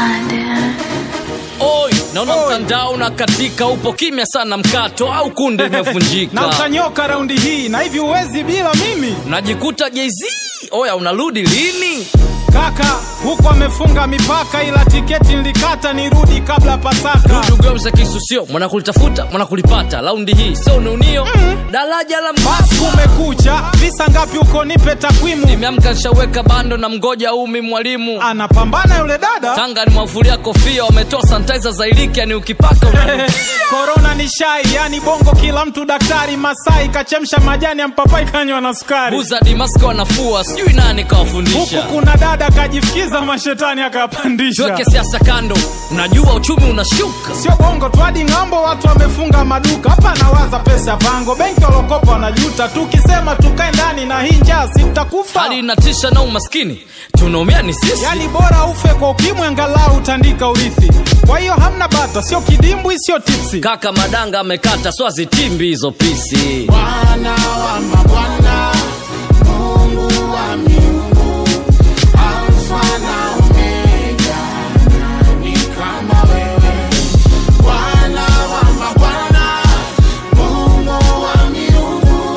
Oi, naona mtandao na katika upo kimya sana mkato au kunde na imevunjika utanyoka raundi hii na hivi uwezi bila mimi najikuta jz oya unarudi lini kaka huko amefunga mipaka ila tiketi nilikata nirudi kabla pasaka dugomza kisusio mwanakulitafuta mwanakulipata laundi hii so niunio daraja la basi mbasa kumekucha visa ngapi huko nipe takwimu nimeamka nshaweka bando na mgoja umi mwalimu anapambana yule dada tanga ni mwavulia kofia wametoa sanitizer za iliki yani ukipaka una- korona ni shai yani bongo kila mtu daktari masai kachemsha majani ya mpapai kanywa na sukari buza dimaski wanafua sijui nani huku kawafundisha kuna dada kajifikiza mashetani akapandisha tuweke siasa kando unajua uchumi unashuka sio bongo tu hadi ng'ambo watu wamefunga maduka hapa nawaza pesa pango benki walokopa wanajuta tukisema tukae ndani na hii njaa si mtakufa hali inatisha na umaskini tunaumia ni sisi yani bora ufe kwa ukimwi angalau utandika urithi kwa hiyo hamna bata sio kidimbwi sio tipsi kaka madanga amekata swazitimbi hizo pisi Bwana wa mabwana, Mungu wa miungu, Alfa na Omega, nani kama wewe? Bwana wa mabwana, Mungu wa miungu,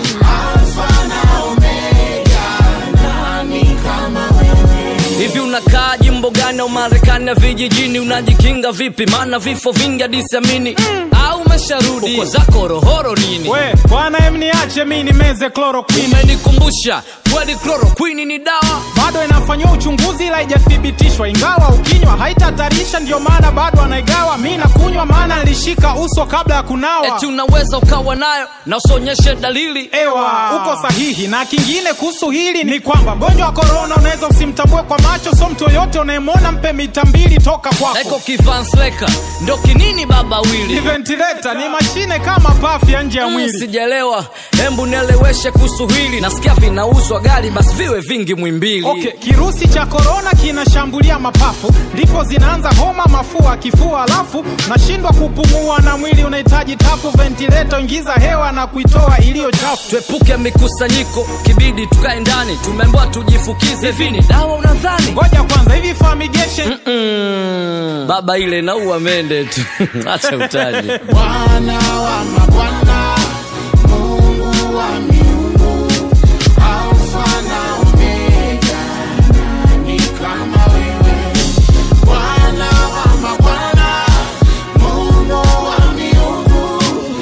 Alfa na Omega, nani kama wewe? hivi unakaa jimbo gani au marekani ya vijijini unajikinga vipi maana vifo vingi hadisiamini au umesharudi uko zako rohoro nini we bwana em niache mi nimeze chloroquine umenikumbusha kweli chloroquini ni dawa bado inafanyiwa uchunguzi ila haijathibitishwa ingawa ukinywa haitatarisha ndio maana bado anaigawa mi nakunywa maana nilishika uso kabla ya kunawa eti unaweza ukawa nayo na usionyeshe dalili ewa uko sahihi na kingine kuhusu hili ni kwamba mgonjwa wa korona unaweza usimtambue kwa macho so mtu yoyote unayemwona mpe mita mbili toka eko kwako kivansleka ndo kinini baba ni wili ventilator ni mashine kama pafu ya nje ya Mm, mwili sijalewa hembu nieleweshe kuhusu hili nasikia vinauzwa gari basi viwe vingi mwimbili okay kirusi cha korona kinashambulia mapafu ndipo zinaanza homa mafua kifua alafu nashindwa kupumua na mwili unahitaji tafu ventilator ingiza hewa na kuitoa iliyo chafu tuepuke mikusanyiko kibidi tukae ndani tumeambiwa tujifukize vini dawa unadhani ngoja kwanza hivi fumigation mm, baba ile naua mende tu acha utaji Bwana wa mabwana, Mungu wa miungu, Alfa na Omega, nani kama wewe? Bwana wa mabwana, Mungu wa miungu,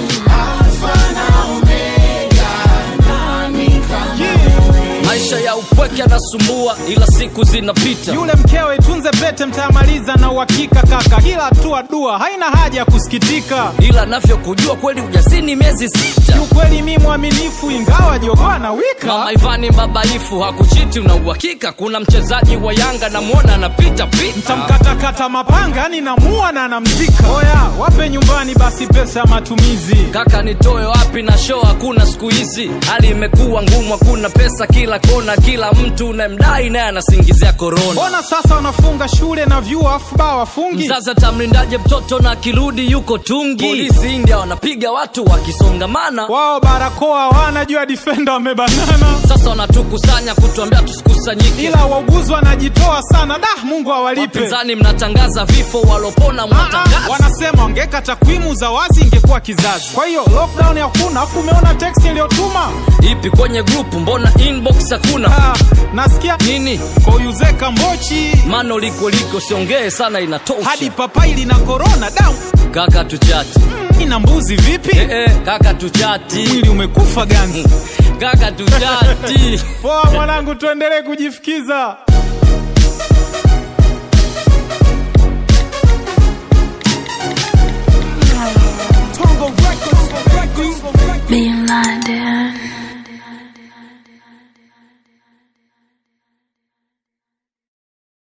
Alfa na Omega, nani kama wewe? maisha ya upweke anasumbua ila siku zinapita yule mkewe tunze pete mtayamaliza na uhakika kaka kila hatua dua haina haja ya kusikitika ila navyokujua kweli ujasini miezi sita kiukweli mi mwaminifu ingawa jogoa na wika mama ivani babaifu hakuchiti una uhakika kuna mchezaji wa yanga namwona anapita pita tamkatakata mapanga yani namua na namzika oya wape nyumbani basi pesa ya matumizi kaka nitoe wapi na show hakuna siku hizi hali imekuwa ngumu hakuna pesa kila kona kila mtu unayemdai naye anasingizia korona mbona sasa wanafunga shule na vyuo afu baa wafungi sasa tamlindaje mtoto na akirudi yuko tungi polisi india wanapiga watu wakisongamana wao barakoa wanajua difenda wamebanana sasa wanatukusanya kutuambia tusikusanyike ila wauguzi wanajitoa sana da mungu awalipe wapinzani mnatangaza vifo walopona Ah, ah, mnatangaza wanasema wangeka takwimu za wazi ingekuwa kizazi kwa hiyo lockdown hakuna afu umeona text iliyotuma ipi kwenye grupu mbona inbox hakuna ah, nasikia nini koyuzeka mbochi mano liko liko siongee sana inatosha hadi papai lina korona down kaka tuchati ina mbuzi vipi eh, eh, kaka tuchati mwili umekufa ganzi kaka tuchati poa mwanangu tuendelee kujifikiza